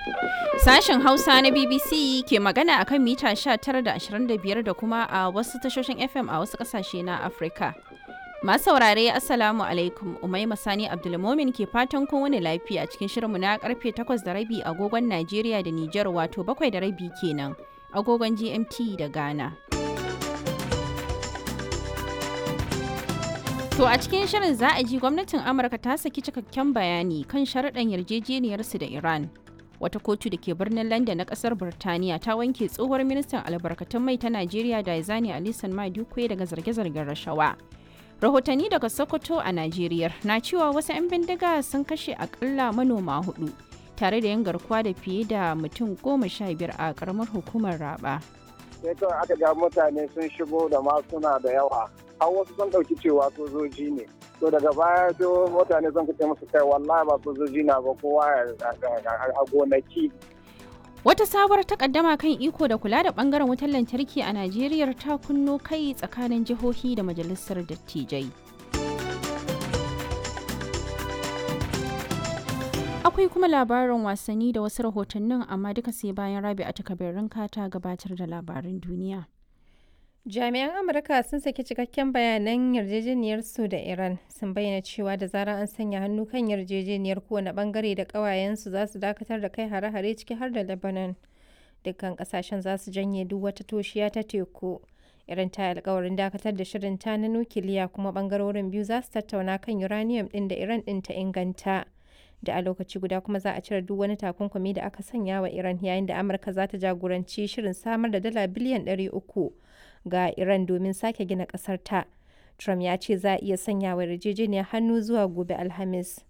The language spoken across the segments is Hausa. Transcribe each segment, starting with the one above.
Sashen Hausa na BBC ke magana a kan mita 19 da 25 da kuma a wasu tashoshin FM a wasu ƙasashe na Afirka. Masu saurare Assalamu alaikum Umaima Sani Abdulmomin ke fatan kun wani lafiya cikin shirinmu na karfe 8 da rabi agogon Najeriya da Nijar wato 7 da rabi kenan agogon GMT da Ghana. To a cikin shirin za a ji gwamnatin Amurka ta saki cikakken bayani kan sharaɗan yarjejeniyarsu da Iran. Wata kotu da ke birnin London na ƙasar Birtaniya ta wanke tsohuwar ministan albarkatun mai ta Najeriya da Izani Alisan Madukwe daga zarge-zargen rashawa. Rahotanni daga Sokoto a Najeriya na cewa wasu 'yan bindiga sun kashe akalla manoma hudu tare da yin garkuwa da fiye da mutum goma sha biyar a ƙaramar hukumar Raba. sai kawai aka ga mutane sun shigo da masuna da yawa har wasu sun ɗauki cewa sojoji ne to daga baya sai mutane sun kace musu kai wallahi ba sojoji na ba kowa a gonaki Wata sabuwar takaddama kan iko da kula da bangaren wutar lantarki a Najeriya ta kunno kai tsakanin jihohi da majalisar dattijai. Akwai kuma labarin wasanni da wasu rahotannin amma duka sai bayan rabi a takabirin ta gabatar da labarin duniya. Jami'an Amurka sun saki cikakken bayanan yarjejeniyarsu da Iran sun bayyana cewa da zarar an sanya hannu kan yarjejeniyar kowane bangare da ƙawayensu za su dakatar da kai hare-hare ciki har da Lebanon. Dukkan ƙasashen za su janye duk wata toshiya ta teku. Iran ta yi alkawarin dakatar da shirin ta na nukiliya kuma bangarorin biyu za su tattauna kan uranium ɗin da Iran ɗin ta inganta. Da a lokaci guda kuma za a cire duk wani takunkumi da aka sanya wa Iran yayin da Amurka za ta jagoranci shirin samar da dala biliyan ɗari uku. ga Iran domin sake gina ƙasar ta. Trump ya ce za a iya sanya wa yarjejeniyar hannu zuwa gobe Alhamis.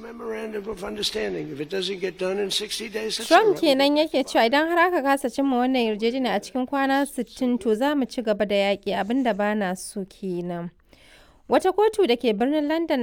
Trump kenan yake cewa idan har aka kasa cimma wannan yarjejeniya a cikin kwana 60 to za mu ci gaba da yaƙi abinda ba na so kenan. Wata kotu da ke birnin London